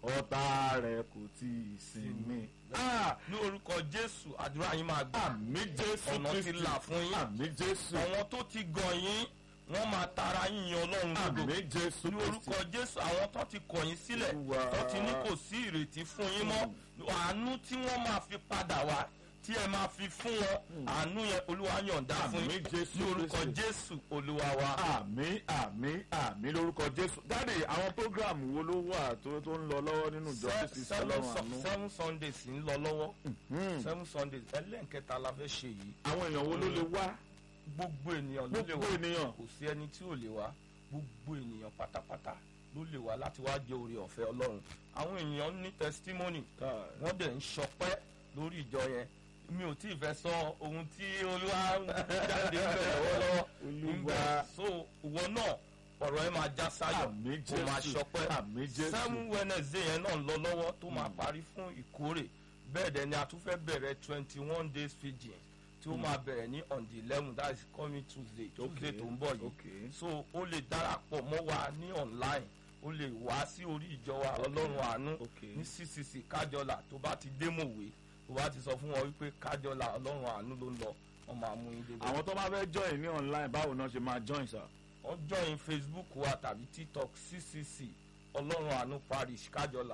ọ̀tá rẹ̀ kò tí ì sinmi. Ah, ní orúkọ jésù àdúrà yín máa gbà àmì jésù ọ̀nà ti kristi là fún yín àmì jésù àwọn tó ti gàn yín wọ́n máa tara yín yan ọlọ́run àmì lógo jésù ní orúkọ kristi jésù àwọn tó ti kọ̀ yín sílẹ̀ Olúwa. tó ti ní kò sí ìrètí fún yín mọ́ àánú tí wọ́n máa fi padà wá tí ẹ máa fi fún wọn àánú yẹn olúwa yọ̀ǹda fún àmì yín jésù ní orúkọ kristi. jésù olúwa wa. àmì àmì àmì lórúkọ jésù dáàdì àwọn program wo ló wà tó tó ń lọ lọ́wọ́ nínú ìjọ Se- kristi seven ọlọ́run Su- àánú seven sundays ń lọ lọ́wọ́ Hmm. seven sundays ẹlẹ́nkẹta la fẹ́ ṣe yìí àwọn èèyàn wo ló lè wá gbogbo ènìyàn ló lè gbogbo wá ènìyàn kò sí ẹni tí ò lè wá gbogbo ènìyàn pátápátá ló lè wá láti wá jẹ oore ọ̀fẹ́ ọlọ́run àwọn èèyàn ní testimony wọ́n dẹ̀ ń ṣọpẹ́ lórí ìjọ yẹn mi ò tí ì fẹ́ sọ ohun tí olúwa ń jáde ń bẹ̀ lọ́wọ́lọ́wọ́ Olúwa. Ńbẹ̀. so ìwọ náà ọ̀rọ̀ ẹ máa já sáyọ̀ àmì ó máa jésù ṣọpẹ́ àmì jésù seven wednesday yẹn náà ń lọ lọ́wọ́ tó máa parí fún ìkórè bẹ́ẹ̀ dẹ̀ ni a tún fẹ́ bẹ̀rẹ̀ twenty one days fijin tí ó máa bẹ̀rẹ̀ ní on the eleven that is coming tuesday tuesday tó ń bọ̀ yìí okay so ó lè darapọ̀ mọ́ wa ní online ó lè wá sí orí ìjọ wa ọlọ́run àánú okay ní ccc kájọlà tó bá ti dé mòwe tó bá ti sọ fún wọn wípé kájọlà ọlọ́run àánú ló ń lọ wọn máa mú yín débẹ̀. àwọn tó bá fẹ́ join ní online báwo náà ṣe máa join sir. wọ́n join facebook wa tàbí tiktok ccc ọlọ́run àánú parish kájọlà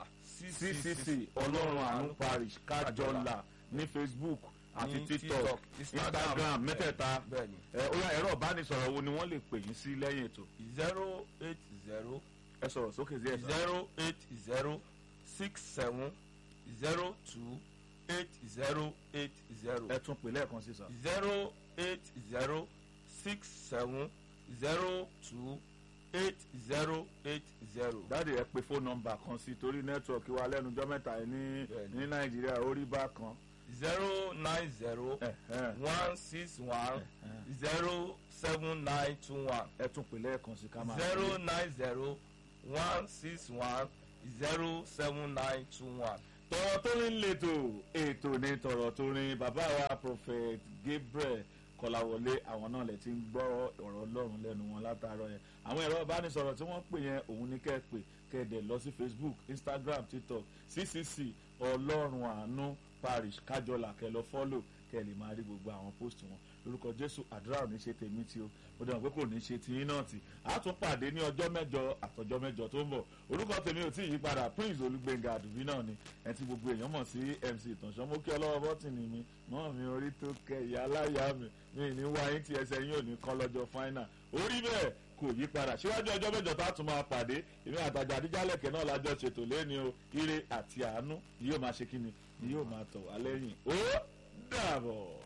ccc ọlọ́run àánú parish kájọlà ní facebook àti ní tiktok instagram mẹ́tẹ̀ẹ̀ta bẹ́ẹ̀ni ẹ ó yá ẹ̀rọ ìbánisọ̀rọ̀ wo ni wọ́n lè pè yín sí lẹ́yìn ètò zero eight zero ẹ sọ̀rọ̀ sókè sí ẹ̀sán. zero eight zero six seven zero two eight zero eight zero ẹ tún pè lẹ́ẹ̀kan sí sir. zero eight zero six seven zero two eight zero eight zero. dáàdi ẹ pe fóònù nọ́mbà kan sí torí nẹ́tíwọ̀kì wa lẹ́nujọ́ mẹ́ta yìí ní Bẹ́ẹ̀ni. ní nàìjíríà ó rí bákan. zero nine zero Ẹ̀hẹ́n. one six one zero seven nine two one ẹ tún pè lẹ́ẹ̀kan sí ká máa. zero nine zero one six one zero seven nine two one. tọ̀rọ̀ tó rin lẹ́tọ̀ ètò ní tọ̀rọ̀ tó rin bàbá wa prophet gabriel kọláwọlé àwọn náà lè ti ń gbọ́ ọ̀rọ̀ ọlọ́run lẹ́nu wọn látàárọ̀ yẹn àwọn ẹ̀rọ ìbánisọ̀rọ̀ tí wọ́n pè yẹn òun ní kẹ́ ẹ pè kẹ́ ẹ dẹ̀ lọ sí facebook instagram tiktok ccc ọlọ́run àánú parish kájọlà kẹ́ ẹ lọ fọ́lò kẹ́ ẹ lè máa rí gbogbo àwọn post wọn lórúkọ jésù àdúrà ò ní ṣe tèmi tí o mo dẹ̀ mọ̀ pé kò ní ṣe tiyín náà tì á tún pàdé ní ọjọ́ mẹ́jọ àtọjọ́ mẹ́jọ tó ń bọ̀ orúkọ tèmi ò tí ì yípadà prince olúgbẹ̀ngà àdùbí náà ni ẹ ti gbogbo èèyàn mọ̀ sí mc ìtànṣán mo kí ọlọ́wọ́ bọ́tìnì mi mọ́ mi orí tó kẹ ìyá aláya mi mi ní wáyé tí ẹsẹ̀ yín ò ní kọ́ lọ́jọ́ final orí bẹ́ẹ̀ kò yí padà síwájú ọjọ́ mẹ́jọ tá a tún máa pàdé èmi àtàjà àdíjálẹ̀kẹ́ náà lájọ ṣètò lẹ́ni o ire àti àánú ni yóò máa ṣe kíni ni yóò máa tọ̀ wá lẹ́yìn ó dàbọ̀.